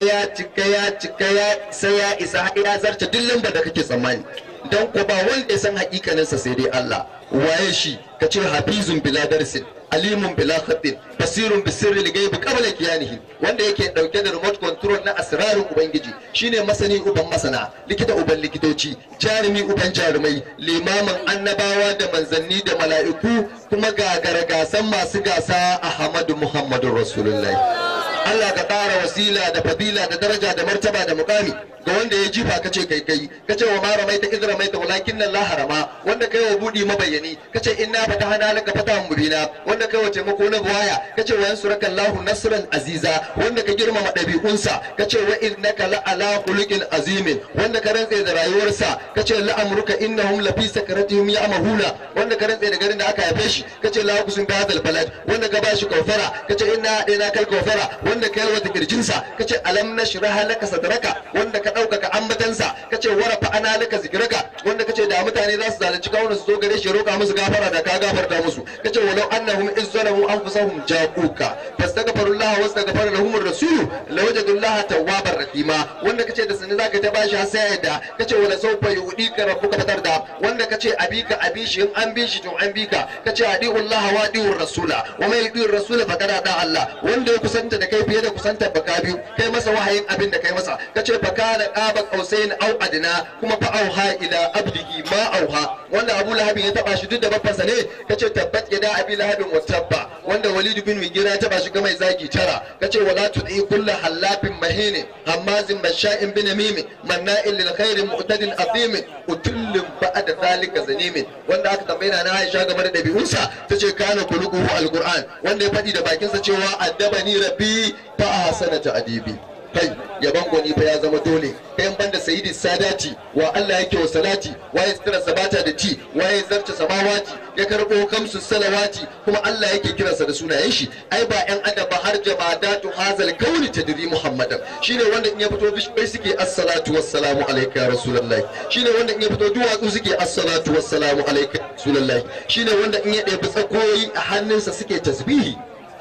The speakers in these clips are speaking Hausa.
ya cika ya cika ya sai ya isa har ya zarce duk lambar da kake tsammani dan ko ba wanda ya san hakikaninsa sai dai Allah waye shi ka ce hafizun bila darsin alimun bila khatin basirun bisirri ligaibi qabla kiyanihi wanda yake dauke da remote control na asrarin ubangiji shine masani uban masana likita uban likitoci jarumi uban jarumai limamin annabawa da manzanni da mala'iku kuma gagara gasan masu gasa ahmadu muhammadun rasulullahi Allah ka ƙara wasila da fadila da daraja da martaba da mukami ga wanda ya jifa kace kai kai kace wa ma ramaita iz ramaita walakin Allah harama wanda kai wa budi mabayani kace inna fatahana laka fatahan mubina wanda kai wa taimako na buwaya kace wa yansuraka Allahu nasran aziza wanda ka girmama dabi'unsa kace wa innaka la ala khuluqin azimin wanda ka rantse da rayuwarsa kace la amruka innahum la fi sakaratihim ya'mahuna wanda ka rantse da garin da aka haife shi kace la kusun bi hadal balad wanda ka bashi kaufara kace inna ina kal kaufara wanda ka yalwata kirjinsa kace alam nashrah laka sadraka wanda ka ɗaukaka ambatansa kace warafa ana laka zikiraka wanda kace da mutane za su zalunci kawunan su zo gare shi roƙa musu gafara da ka gafarta musu kace walau annahum izzalamu anfusahum jaquka fastaghfirullaha wastaghfara lahum ar-rasul lawajadullaha tawwabar rahima wanda kace da sanin zaka ta bashi har sai yadda kace wala sawfa yudika rabbuka fatar da wanda kace abika abishi in an bi shi to an bika kace adiullaha wa adiur rasula wa mai yudir rasula faqad da Allah wanda ya kusanta da kai fiye da kusantar baka biyu kai masa wahayin abin da kai masa kace baka da qaba qausain au adna kuma fa auha ila abdihi ma auha wanda Abu Lahab ya taba shi duk da babbansa ne kace tabbat yada abi lahabin wa tabba wanda Walid bin Mughira ya taba shi ga mai zagi tara kace wala tudi kullu halafin mahine hammazin basha'in bin mim manna'il lil khair mu'tadin athim utullin ba'da zalika zanimin wanda aka tambaye na Aisha game da dabi'unsa tace kana kuluquhu alquran wanda ya faɗi da bakinsa cewa addabani rabbi fa ahsana ta'dibi kai yaban gwani fa ya zama dole kai ban da sayyidi sadati wa Allah yake wa salati waye sitira sabata da ci waye zarta samawati ya karbo kamsu salawati kuma Allah yake kiransa da sunayen shi ai ba yan adam ba har jamadatu hazal kauni tadri muhammadan shine wanda in ya fito bishbai suke assalatu wassalamu alayka ya rasulullahi shine wanda in ya fito duwatsu suke assalatu wassalamu alayka ya rasulullahi shine wanda in ya ɗebi tsakoyi a hannunsa suke tasbihi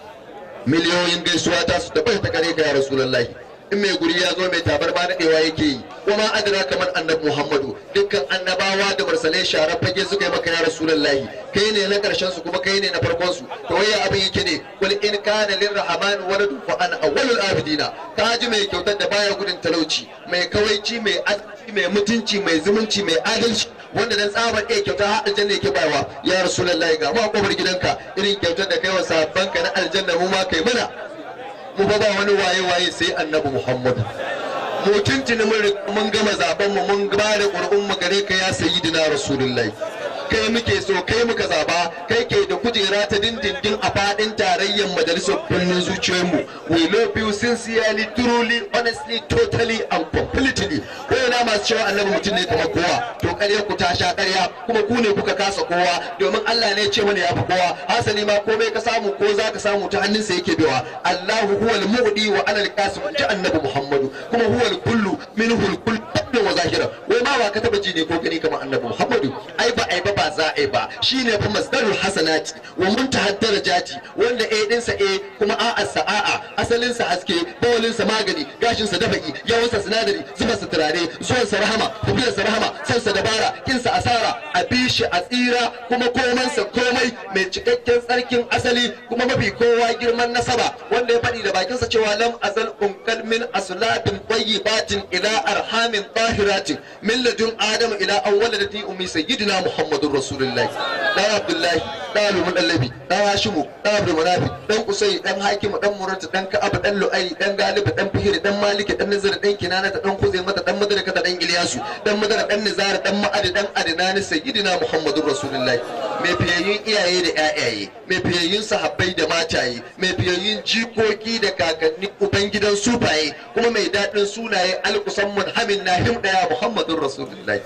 miliyoyin gaisuwa ta su tabbata kare ka ya rasulullahi in mai guri ya zo mai tabar ba daɗewa yake yi kuma adana kamar annabi muhammadu dukkan annabawa da mursalai sharar fage suka yi maka ya rasulullahi kai ne na karshen su kuma kai ne na farkon su to waya abin yake ne wal in kana lirrahman waladu fa ana awwalul abidina ka ji mai kyautar da baya gudun talauci mai kawaici mai arziki mai mutunci mai zumunci mai adalci wanda dan tsabar iya kyauta har aljanna yake bayarwa ya rasulullahi ga mu a kofar gidanka irin kyautar da kai wa sahabbanka na aljanna mu ma kai mana mu ba ba wani waye waye sai annabi muhammadu mu tuntuni mun gama zaben mu mun ba da ƙur'un mu gare ka ya sayyidina rasulullahi kai muke so kai muka zaba kai ke da kujera ta dindindin a fadin tarayyar majalisar birnin zuciyoyinmu we love you sincerely truly honestly totally and completely ko yana masu cewa annabi mutum ne kamar kowa to ƙarya ku ta sha ƙarya kuma ku ne kuka kasa kowa domin Allah ne ya ce mana ya fi kowa hasali ma komai ka samu ko za ka samu ta hannunsa yake bewa Allahu huwal mu'di wa anal qasim ji annabi Muhammadu kuma huwal kullu minhu al kullu wa zahira wai ma ba ka taba ji ne ko gani kamar annabi Muhammadu ai ba ai ba ba za a yi ba shine fa masdarul hasanati wa muntahad darajati wanda a dinsa a kuma a'a sa'a asalin sa haske bawalin sa magani gashin sa dafaki yawan sa sinadari zuba sa turare zuwan sa rahama tafiyar sa rahama san sa dabara kin sa asara a bishi a tsira kuma koman sa komai mai cikakken tsarkin asali kuma mafi kowa girman nasaba wanda ya faɗi da bakin sa cewa lam azal unkal min aslabin tayyibatin ila arhamin tahiratin min ladun adam ila awwaladati ummi sayyidina muhammadur rasulullahi dan abdullahi dan alumun dallabi dan hashimu dan abdul manafi dan kusai dan hakimu dan murata dan ka'ab dan lu'ai dan galibu dan fihir dan maliki dan nazar dan kinana dan kuzai mata dan madaraka dan iliyasu dan madara dan nizar dan ma'adi dan adnani sayyidina muhammadur rasulullahi mai fiyayyun iyaye da ƴaƴaye mai fiyayyun sahabbai da mataye mai fiyayyun jikoki da kakanni ubangidan sufaye kuma mai daɗin sunaye alkusan munhamin nahim daya muhammadur rasulullahi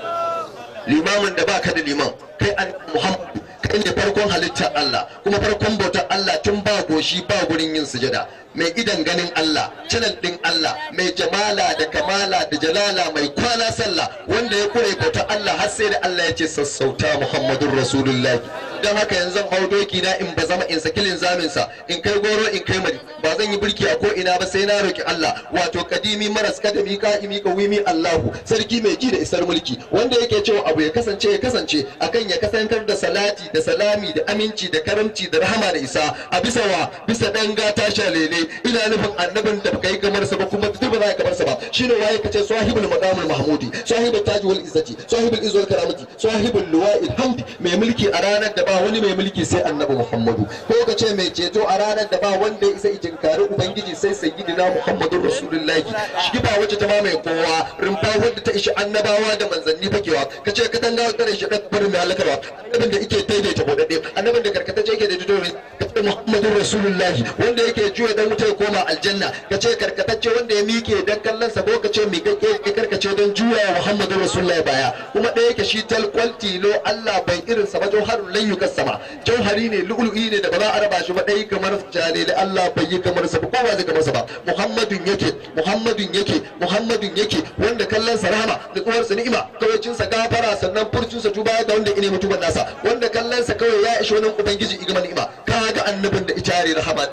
limamin da baka da liman kai an muhammadu kai ne farkon halittar Allah kuma farkon bautar Allah tun ba goshi ba gurin yin sujada mai idan ganin Allah canal din Allah mai jamala da kamala da jalala mai kwana sallah wanda ya kure bautar Allah har sai da Allah ya ce sassauta Muhammadun Rasulullahi don haka yanzu zan hau doki na in ba zama in saki linzamin sa in kai goro in kai mari ba zan yi birki a ko ina ba sai na roki Allah wato kadimi maras kadami ka'imi kawimi Allahu sarki mai ji da isar mulki wanda yake cewa abu ya kasance ya kasance akan ya kasantar da salati da salami da aminci da karamci da rahama da isa a bisa wa bisa dan gata shalele ina nufin annabin da baka yi kamar sa ba kuma duk ba za ka kamar sa ba shine waye kace sahibul maqamul mahmudi sahibul taji wal izzati sahibul izz wal karamati sahibul luwa'il hamd mai mulki a ranar da ba wani mai mulki sai annabi muhammadu ko ka ce mai ceto a ranar da ba wanda ya isa ijinkari ubangiji sai sayyidina muhammadun rasulullahi shi ba wacce ta mamaye kowa rumfa wadda ta ishi annabawa da manzanni fakewa ka ce ka tanga tare shi ka barin mai halakarwa annabin da yake daidaita bodade annabin da karkatacce yake da dole ka ce muhammadun rasulullahi wanda yake juya dan wuta ya koma aljanna ka ce karkatacce wanda ya mike dan kallon sa ko ka ce mi kake ya karkace don juya muhammadun rasulullahi baya kuma ɗaya yake shi talkwal tilo Allah bai irin sa ba jauharun lan yukas sama jauhari ne lu'lu'i ne da ba za a raba shi ba ɗaya kamar jalili Allah bai yi kamar sa ba kowa zai kamar sa ba muhammadun yake muhammadun yake muhammadun yake wanda kallon sa rahama da tsuwar sa ni'ima kawacin sa gafara sannan furcin sa tuba ga wanda ine mutuban nasa wanda kallon sa kawai ya ishi wani ubangiji igama ni'ima kaga annabin da ijare rahama